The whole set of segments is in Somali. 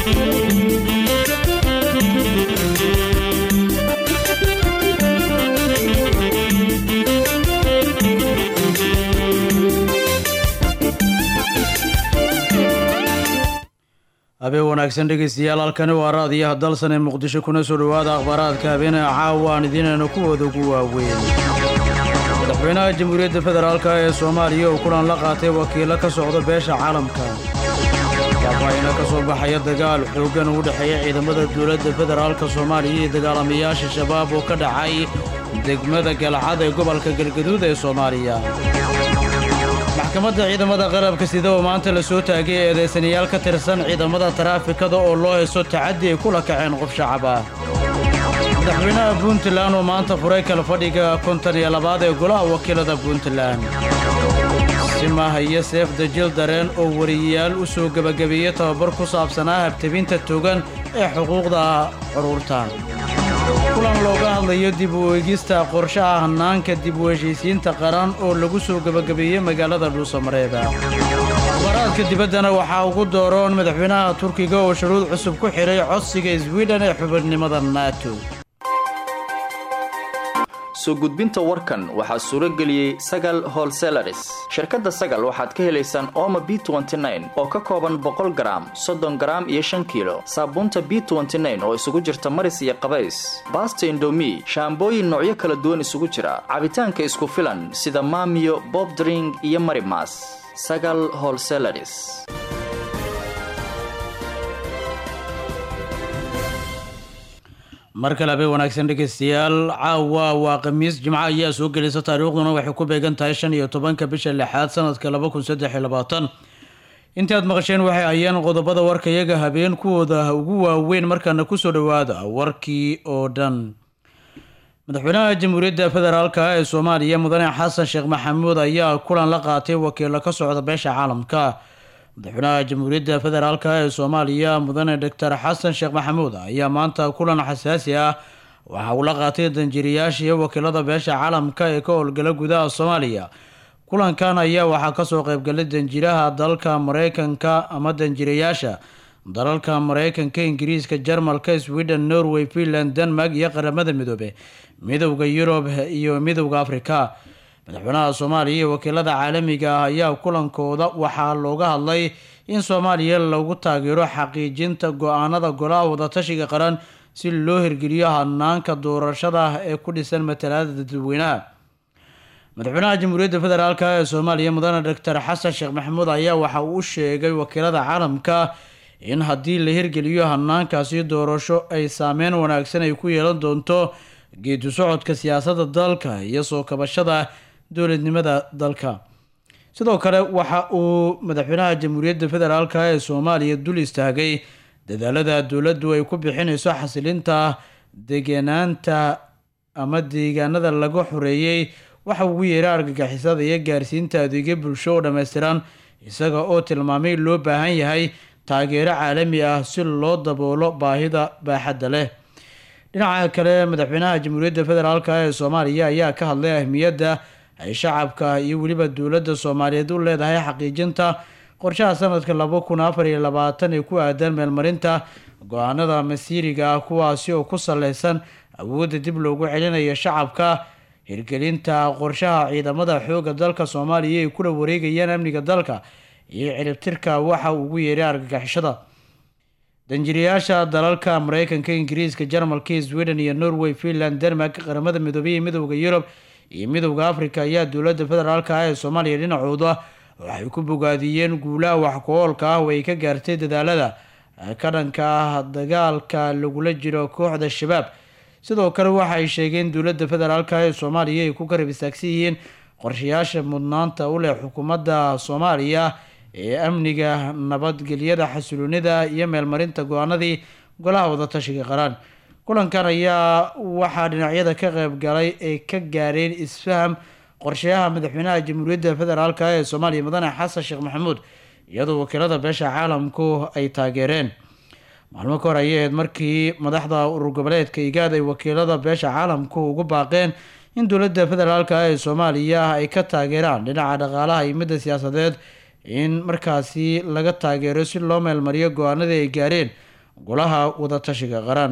habeen wanaagsan dhegaystayaal halkani waa raadiyaha dalsan ee muqdisho kuna soo dhowaada akhbaaraadka habeenee caawa aan idiinayna kuwooda ugu waaweyn madaxweynaha jamhuuriyadda federaalk ee soomaaliya oo kulan la qaatay wakiilo ka socda beesha caalamka faahfaahina ka soo baxaya dagaal xooggan u dhexeeya ciidamada dowladda federaalka soomaaliya iyo dagaalamayaasha shabaab oo ka dhacay degmada galcad ee gobolka galgaduud ee soomaaliya maxkamadda ciidamada qarabka sida oo maanta la soo taagay eedeysanayaal ka tirsan ciidamada taraafikada oo loo heeso tacaddi ay kula kaceen qof shacab ah madaxweynaha puntland oo maanta furay kala fadhiga konton iyo labaad ee golaha wakiilada puntland simah iyo seef dajil dareen oo wariyayaal u soo gebagabeeyey tababar ku saabsanaa habtabinta togan ee xuquuqda curuurta kulan looga hadlayo dib u eegista qorshaha hannaanka dib u heshiisiinta qaran oo lagu soo gebagabeeyey magaalada dhuusamareeba waraadka dibaddana waxaa ugu dooroon madaxweynaha turkiga oo shuruud cusub ku xidhay codsiga swiden ee xubinimada nato soo gudbinta warkan waxaa suuro geliyey sagal holselaris shirkadda sagal waxaad ka helaysaan ooma b oo ka kooban boqol garaam soddon garaam iyo shan kiilo saabuunta b oo isugu jirta maris iyo qabays baasta indomi shaambooyin noocyo kala duwan isugu jira cabitaanka isku filan sida maamiyo bobdring iyo marimas sagal holselaris mar kale habeen wanaagsan dhegaystayaal caawa waa khamiis jimco ayaa soo gelaysa taariikhduna waxay ku beegan tahay shan iyo tobanka bisha lixaad sanadka laba kun saddex iyo labaatan intii aad maqasheen waxay ayeen qodobada warka iyaga habeen kuwooda ugu waaweyn markaana kusoo dhowaada warkii oo dhan madaxweynaha jamhuuriyadda federaalk ee soomaaliya mudane xasan sheekh maxamuud ayaa kulan la qaatay wakiilo ka socda beesha caalamka madaxweynaha jamhuuriyadda federaalk ee soomaaliya mudane doctor xasan sheekh maxamuud ayaa maanta kulan xasaasi ah waxa uu la qaatay danjiriyaasha iyo wakiilada beesha caalamka ee ka howlgala gudaha soomaaliya kulankan ayaa waxaa kasoo qeybgalay danjiraha dalka mareykanka ama danjirayaasha dalalka mareykanka ingiriiska jarmalka sweden norway finland denmark iyo qaramada midoobe midowda yurub iyo midowda afrika madaxweynaha soomaaliya iyo wakiilada caalamiga ah ayaa kulankooda waxaa looga hadlay in soomaaliya lagu taageero xaqiijinta go-aanada golaha wadatashiga qaran si loo hirgeliyo hanaanka doorashada ee ku dhisan matalaada dadweynaha madaxweynaha jamhuuriyadda federaalk ee soomaaliya mudane doctor xasan sheekh maxamuud ayaa waxa uu sheegay wakiilada caalamka in haddii la hirgeliyo hanaankaasi doorasho ay saameyn wanaagsan ay ku yeelan doonto geedu socodka siyaasadda dalka iyo soo kabashada dowladnimada dalka sidoo kale waxa uu madaxweynaha jamhuuriyadda federaalk ee soomaaliya dul istaagay dadaalada dowladdu ay ku bixinayso xasilinta degenaanta ama deegaanada laga xoreeyey waxa ugu yeeray argagixisada iyo gaarsiinta adeegyo bulsho oo dhammaystiran isaga oo tilmaamay loo baahan yahay taageero caalami ah si loo daboolo baahida baaxadda leh dhinaca kale madaxweynaha jamhuuriyadda federaalk ee soomaaliya ayaa ka hadlay ahmiyadda ay shacabka iyo weliba dowladda soomaaliyeed u leedahay xaqiijinta qorshaha sanadka laba kun afar iyo labaatan ee ku aadan meelmarinta go-aanada masiiriga ah kuwaasi oo ku saleysan awoodda dib loogu celinayo shacabka hirgelinta qorshaha ciidamada xoogga dalka soomaaliya ay kula wareegayaan amniga dalka iyo ciribtirka waxa ugu yeeray argagixishada danjiriyaasha dalalka mareykanka ingiriiska jarmalka sweden iyo norway finland denmark qaramada midoobey iyo midowda yurub iyo midowda africa ayaa dowladda federaalk ah ee soomaaliya dhinacooda waxay ku bogaadiyeen guulaha wax-ku-oolka ah oo ay ka gaartay dadaalada ka dhanka ah dagaalka lagula jiro kooxda shabaab sidoo kale waxa ay sheegeen dowladda federaalk ee soomaaliya ay ku garab istaagsan yihiin qorshayaasha mudnaanta u leh xukuumadda soomaaliya ee amniga nabadgelyada xasiloonida iyo meelmarinta go-aanadii golaha wadatashiga qaran kulankan ayaa waxaa dhinacyada ka qeyb galay ay ka gaareen isfaham qorshayaha madaxweynaha jamhuuriyadda federaalk ee soomaaliya mudane xasan sheekh maxamuud iyadoo wakiilada beesha caalamku ay taageereen maalmo ka hor ayay ahayd markii madaxda urur goboleedka igaad ay wakiilada beesha caalamku ugu baaqeen in dowladda federaalk ee soomaaliya ay ka taageeraan dhinaca dhaqaalaha iyo midda siyaasadeed in markaasi laga taageero si loo meelmariyo go-aanadii ay gaareen golaha wadatashiga qaran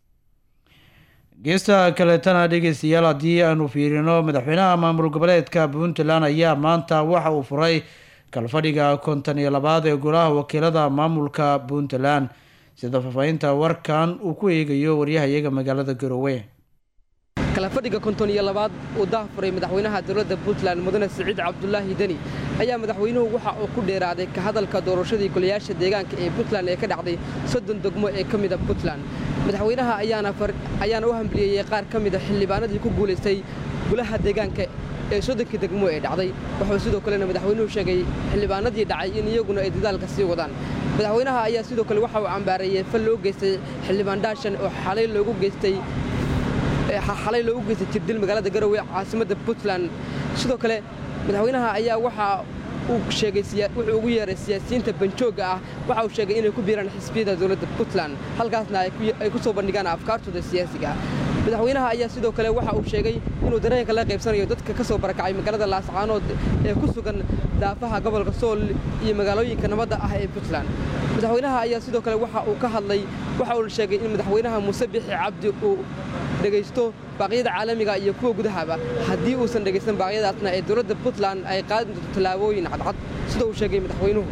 geesta kaleetana dhegeystayaal haddii aanu fiirino madaxweynaha maamul goboleedka puntland ayaa maanta waxa uu furay kalfadhiga konton iyo labaad ee golaha wakiilada maamulka puntland sida faahfaahinta warkan uu ku eegayo waryahayaga magaalada garowe kalafadhiga konton iyo labaad uu daahfuray madaxweynaha dowladda puntland mudane siciid cabdulaahi deni ayaa madaxweynuhu waxa uu ku dheeraaday ka hadalka doorashadii golayaasha deegaanka ee puntland ee ka dhacday soddon degmo ee ka mida puntland madaxweynaha ayaana u hambalyeeyey qaar ka mida xildhibaanadii ku guulaystay golaha deegaanka ee soddonkii degmo ee dhacday wuxuu sidoo kalena madaxweynuhu sheegay xildhibaanadii dhacay in iyaguna ay dadaalka sii wadaan madaxweynaha ayaa sidoo kale waxa uu cambaareeyey fal loo geystay xildhibaan dhaashan oo xalay loogu geystay xalay loogu geystay jirdil magaalada garowe caasimadda puntland sidoo kale madaxweynaha ayaa waxa uu sheegay wuxuu ugu yeeray siyaasiyiinta banjoogga ah waxa uu sheegay inay ku biiraan xisbiyada dowladda puntland halkaasna ay ku soo bandhigaan afkaartooda siyaasiga madaxweynaha ayaa sidoo kale waxa uu sheegay inuu dareenka la qaybsanayo dadka ka soo barakacay magaalada laascaanood ee ku sugan daafaha gobolka sool iyo magaalooyinka nabadda ah ee puntland madaxweynaha ayaa sidoo kale waxa uu ka hadlay waxa uu sheegay in madaxweynaha muuse bixi cabdi uu dhegaysto baaqyada caalamiga iyo kuwa gudahaba haddii uusan dhegaysan baaqyadaasna ee dowladda puntland ay qaadi doonto tallaabooyin cadcad sida uu sheegay madaxweynuhu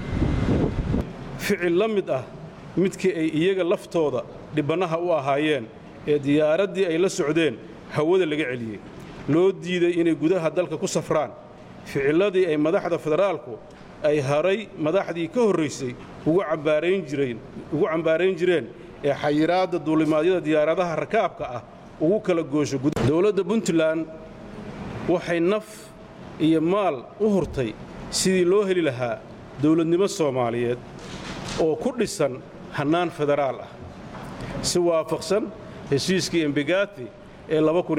ficil la mid ah midkii ay iyaga laftooda dhibbannaha u ahaayeen ee diyaaraddii ay la socdeen hawada laga celiyey loo diiday inay gudaha dalka ku safraan ficilladii ay madaxda federaalku ay haray madaxdii ka horraysay ugu cambaarayn jireen ee xayiraadda duulimaadyada diyaaradaha rakaabka ah ugu kala goosho dowladda puntland waxay naf iyo maal u hurtay sidii loo heli lahaa dowladnimo soomaaliyeed oo ku dhisan hannaan federaal ah si waafaqsan heshiiskii embegati ee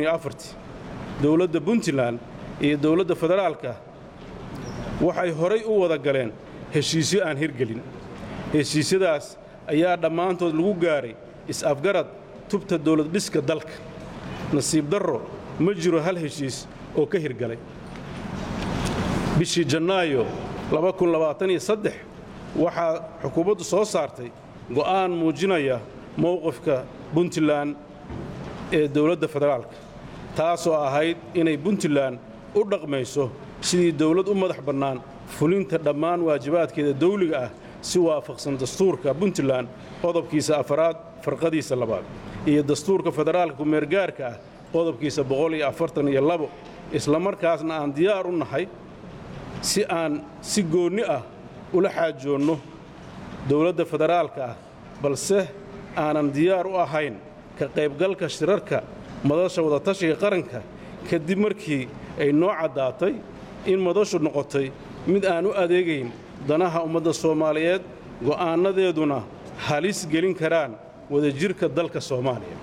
dowladda puntland iyo dowladda federaalka waxay horay u wada galeen heshiisyo aan hirgelin heshiisyadaas ayaa dhammaantood lagu gaaray is-afgarad tubta dowladdhiska dalka nasiib darro ma jiro hal heshiis oo ka hirgalay bishii jannaayo waxaa xukuumaddu soo saartay go'aan muujinaya mowqifka puntland ee dowladda federaalka taasoo ahayd inay puntland u dhaqmayso sidii dowlad u madax bannaan fulinta dhammaan waajibaadkeeda dawliga ah si waafaqsan dastuurka puntland qodobkiisa afaraad farqadiisa labaad iyo dastuurka federaalka kumeergaarka ah qodobkiisa islamarkaasna aan diyaar u nahay si aan si goonni ah ula xaajoonno dowladda federaalka ah balse aanan diyaar u ahayn ka qaybgalka shirarka madasha wadatashiga qaranka kadib markii ay noo caddaatay in madashu noqotay mid aan u adeegayn danaha ummadda soomaaliyeed go'aannadeeduna halis gelin karaan wadajirka dalka soomaaliya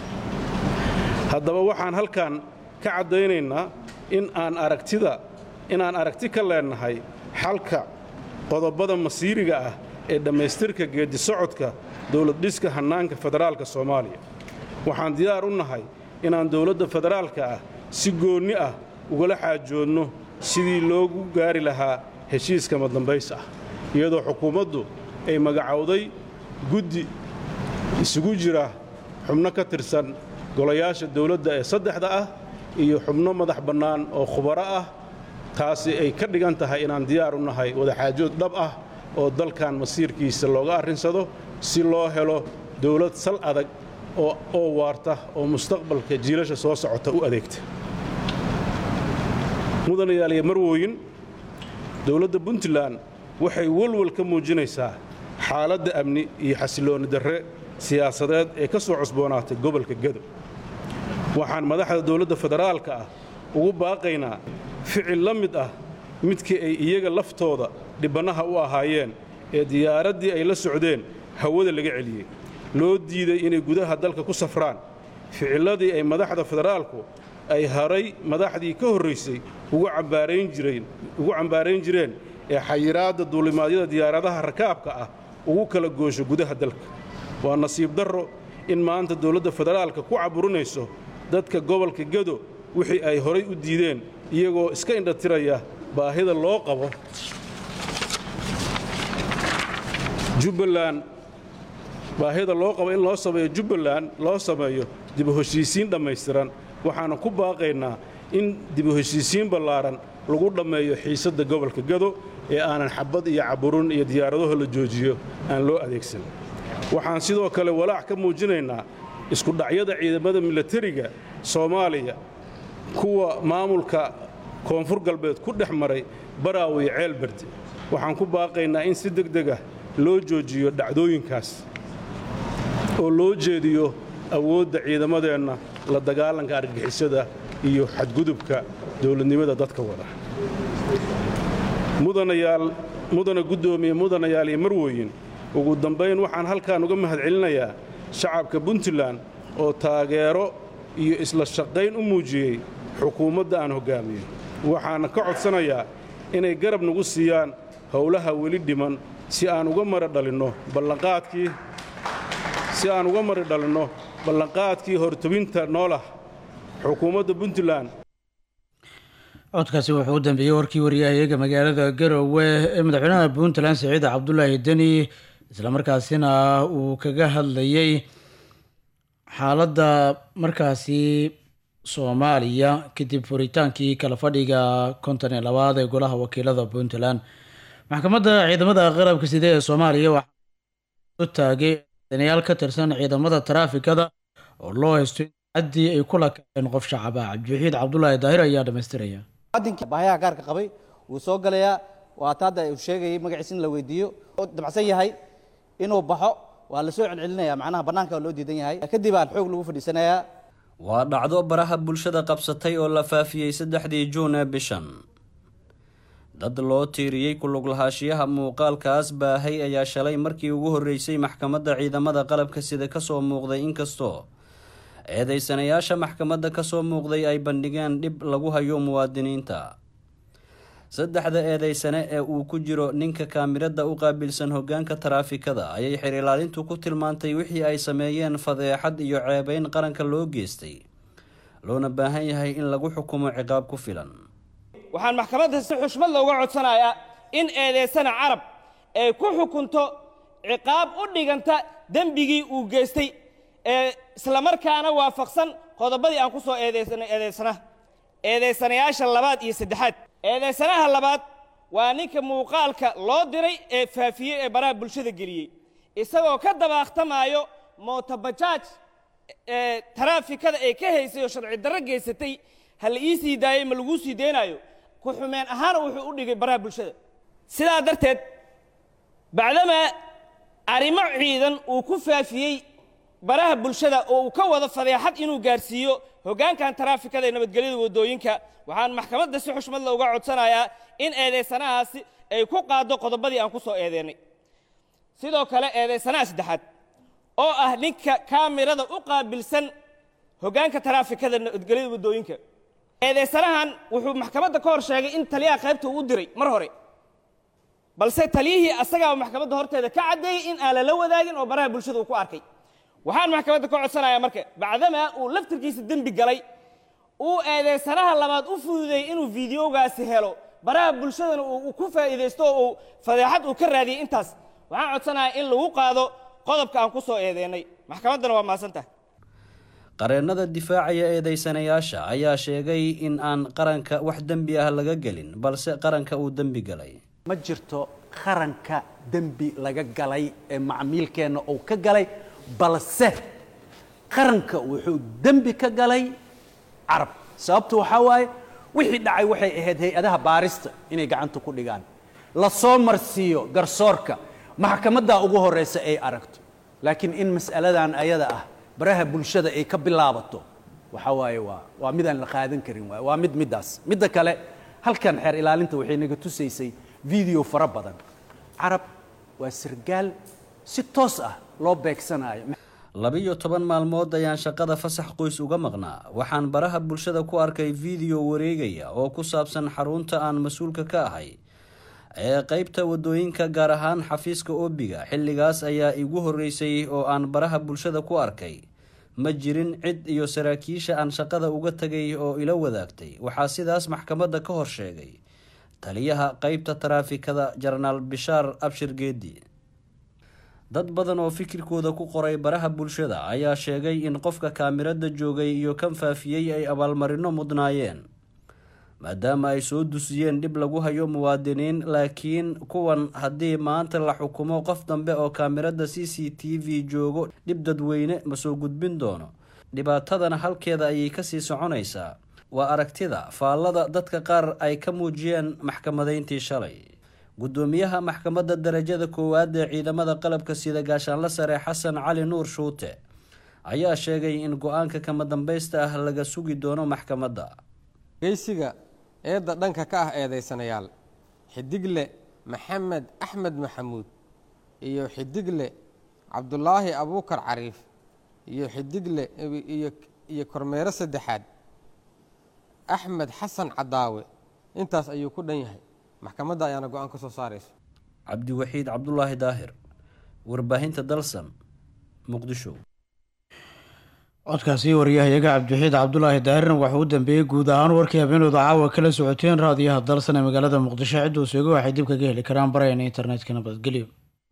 haddaba waxaan halkan ka caddaynaynaa in aan aragtida inaan aragti ka leennahay xalka qodobbada masiiriga ah ee dhammaystirka geeddi socodka dowladdhiska hannaanka federaalka soomaaliya waxaan diyaar u nahay inaan dowladda federaalka ah si goonni ah ugala xaajoodno sidii loogu gaari lahaa heshiiska madambays ah iyadoo xukuumaddu ay magacowday guddi isugu jira xubno ka tirsan golayaasha dowladda ee saddexda ah iyo xubno madax bannaan oo khubaro ah taasi ay ka dhigan tahay inaan diyaar u nahay wadaxaajood dhab ah oo dalkan masiirkiisa looga arrinsado si loo helo dowlad sal adag oo waarta oo mustaqbalka jiilasha soo socota u adeegta mudanayaaliya marwooyin dowladda puntland waxay walwal ka muujinaysaa xaaladda amni iyo xasiloonni darre siyaasadeed ee ka soo cusboonaatay gobolka gado waxaan madaxda dowladda federaalka ah ugu baaqaynaa ficil la mid ah midkii ay iyaga laftooda dhibbannaha u ahaayeen ee diyaaraddii ay la socdeen hawada laga celiyey loo diiday inay gudaha dalka ku safraan ficilladii ay madaxda federaalku ay haray madaxdii ka horraysay ugu cambaarayn jireen ee xayiraadda duulimaadyada diyaaradaha rakaabka ah ugu kala goosho gudaha dalka waa nasiib darro in maanta dowladda federaalka ku caburinayso dadka gobolka gado wixii ay horay u diideen iyagoo iska indhatiraya baahida loo qabo jubbaland baahida loo qabo in loo sameeyo jubbaland loo sameeyo dibu heshiisiin dhammaystiran waxaana ku baaqaynaa in dibu heshiisiin ballaaran lagu dhammeeyo xiisadda gobolka gado ee aanan xabad iyo caburun iyo diyaaradaho la joojiyo aan loo adeegsan waxaan sidoo kale walaac ka muujinaynaa iskudhacyada ciidamada milatariga soomaaliya kuwa maamulka koonfur galbeed ku dhex maray baraawe iyo ceelberde waxaan ku baaqaynaa in si degdeg ah loo joojiyo dhacdooyinkaas oo loo jeediyo awoodda ciidamadeenna la dagaalanka argagixisada iyo xadgudubka dowladnimada dadka wada mudanayaal mudana guddoomiye mudanayaal iyo marwooyin ugu dambayn waxaan halkaan uga mahadcelinayaa shacabka puntland oo taageero iyo isla shaqayn u muujiyey xukuumadda aan hoggaamiyo waxaana ka codsanayaa inay garab nagu siiyaan howlaha weli dhiman si aan uga mari dhalinno ballanqaadkii si aan uga mari dhalinno ballanqaadkii hortobinta noolah xukuumadda puntland codkaasi wuxuu u dambeeyey warkii wariyahayaga magaalada garowe ee madaxweynaha puntland siciid cabdulaahi deni islamarkaasina uu kaga hadlayey xaaladda markaasi soomaaliya kadib furitaankii kala fadhiga konton iyo labaad ee golaha wakiilada puntland maxkamadda ciidamada qarabka side ee soomaaliya waxaa u taagay danayaal ka tirsan ciidamada taraafikada oo loo haysto in caddii ay kula kaceen qof shacaba cabdiwaxiid cabdulaahi daahir ayaa dhamaystiraya baahayaha gaarka qabay wuu soo galayaa waata hadda uu sheegayay magaciisa in la weydiiyo dabacsan yahay inuu baxo waa la soo celcelinaya macnaha bannaanka waa loo diidan yahay kadib aan xoog lagu fadhiisanayaa waa dhacdo baraha bulshada qabsatay oo la faafiyey saddexdii juun ee bishan dad loo tiiriyey kulug lahaashiyaha muuqaalkaas baahay ayaa shalay markii ugu horreysay maxkamadda ciidamada qalabka sida kasoo muuqday inkastoo eedeysanayaasha maxkamadda kasoo muuqday ay bandhigeen dhib lagu hayo muwaadiniinta saddexda eedeysane ee uu ku jiro ninka kaamirada u qaabilsan hogaanka taraafikada ayay xiriilaalintu ku tilmaantay wixii ay sameeyeen fadeexad iyo ceebeyn qaranka loo geystay loona baahan yahay in lagu xukumo ciqaab ku filan waxaan maxkamadda si xushmad looga codsanayaa in eedeysana carab ay ku xukunto ciqaab u dhiganta dembigii uu geystay ee islamarkaana waafaqsan qodobadii aan ku soo eedeysanay eedeysanaha eedeysanayaasha labaad iyo saddexaad eedeysanaha labaad waa ninka muuqaalka loo diray ee faafiyey ee baraha bulshada geliyey isagoo ka dabaaqtamaayo mootobajaaj ee taraafikada ee ka haysay oo sharci darro geysatay ha la ii sii daayey ma laguu sii deynaayo ku xumeen ahaana wuxuu u dhigay baraha bulshada sidaa darteed bacdamaa arrimo ciidan uu ku faafiyey baraha bulshada oo uu ka wado fadeexad inuu gaarsiiyo hoggaankan taraafikada ee nabadgelyada waddooyinka waxaan maxkamadda si xushmad la uga codsanayaa in eedeysanahaasi ay ku qaaddo qodobadii aan ku soo eedeennay sidoo kale eedeysanaha saddexaad oo ah ninka kaamirada u qaabilsan hoggaanka taraafikada nabadgelyada waddooyinka eedeysanahan wuxuu maxkamadda ka hor sheegay in taliyaha qaybta uu u diray mar hore balse taliyihii asagaa maxkamadda horteeda ka caddeeyey in aan lala wadaagin oo baraha bulshada uu ku arkay waxaan maxkamadda ka codsanayaa marka bacdamaa uu laftirkiisa dembi galay uu eedeysanaha labaad u fududeeyey inuu fideogaasi helo baraha bulshadana uu ku faa'iidaysto oo uu fadeexad uu ka raadiyey intaas waxaan codsanayaa in lagu qaado qodobka aan ku soo eedeennay maxkamaddana waa mahadsantahay qareennada difaacaya eedeysanayaasha ayaa sheegay in aan qaranka wax dembi ah laga gelin balse qaranka uu dembi galay ma jirto qaranka dembi laga galay ee macmiilkeenna uu ka galay balse qaranka wuxuu dembi ka galay carab sababtu waxaa waaye wixii dhacay waxay ahayd hay-adaha baarista inay gacanta ku dhigaan la soo marsiiyo garsoorka maxkamaddaa ugu horreysa ay aragto laakiin in mas'aladan ayada ah baraha bulshada ay ka bilaabato waxaa waaye waa waa mid aan la qaadan karin waay waa mid middaas midda kale halkan xeer ilaalinta waxay naga tusaysay video fara badan carab waa sargaal si toos ah loo beegsanayo labiyo toban maalmood ayaan shaqada fasax qoys uga maqnaa waxaan baraha bulshada ku arkay video wareegaya oo ku saabsan xarunta aan mas-uulka ka ahay ee qeybta wadooyinka gaar ahaan xafiiska oobiga xilligaas ayaa igu horreysay oo aan baraha bulshada ku arkay ma jirin cid iyo saraakiisha aan shaqada uga tagay oo ila wadaagtay waxaa sidaas maxkamadda ka hor sheegay taliyaha qeybta taraafikada jenaraal bishaar abshir geedi dad badan oo fikirkooda ku qoray baraha bulshada ayaa sheegay in qofka kaamirada joogay iyo kan faafiyey ay abaalmarino mudnaayeen maadaama ay soo dusiyeen dhib lagu hayo muwaadiniin laakiin kuwan haddii maanta la xukumo qof dambe oo kaamirada c c t v joogo dhib dadweyne ma soo gudbin doono dhibaatadana halkeeda ayay kasii soconaysaa waa aragtida faallada dadka qaar ay ka muujiyeen maxkamadeyntii shalay gudoomiyaha maxkamadda darajada koowaad ee ciidamada qalabka sida gaashaanla sare xasan cali nuur shuute ayaa sheegay in go-aanka kama dambaysta ah laga sugi doono maxkamadda geysiga eedda dhanka ka ah eedaysanayaal xidigle maxamed axmed maxamuud iyo xidigle cabdulaahi abuukar cariif iyo xidigle iyo kormeero saddexaad axmed xasan cadaawe intaas ayuu ku dhan yahay maxkamadda ayaana go-aan ka soo saarayso cabdiwaxiid cabdulaahi daahir warbaahinta dalsan muqdisho codkaasi waryahayaga cabdiwaxiid cabdulaahi daahirna waxuu u dambeeyey guud ahaan warkii habeenooda caawa kala socoteen raadiyaha dalsan ee magaalada muqdisho cidduu seego waxay dib kaga heli karaan barayana internetka nabadgelyo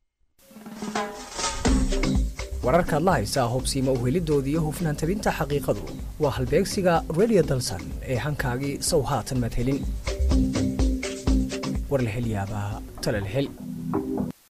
wararkaad la haysaa hubsiima uhelidooda iyo hufnaan tabinta xaqiiqadu waa halbeegsiga radio dalsan ee hankaagii sow haatan madhelin war la hel yaabaa tala la hel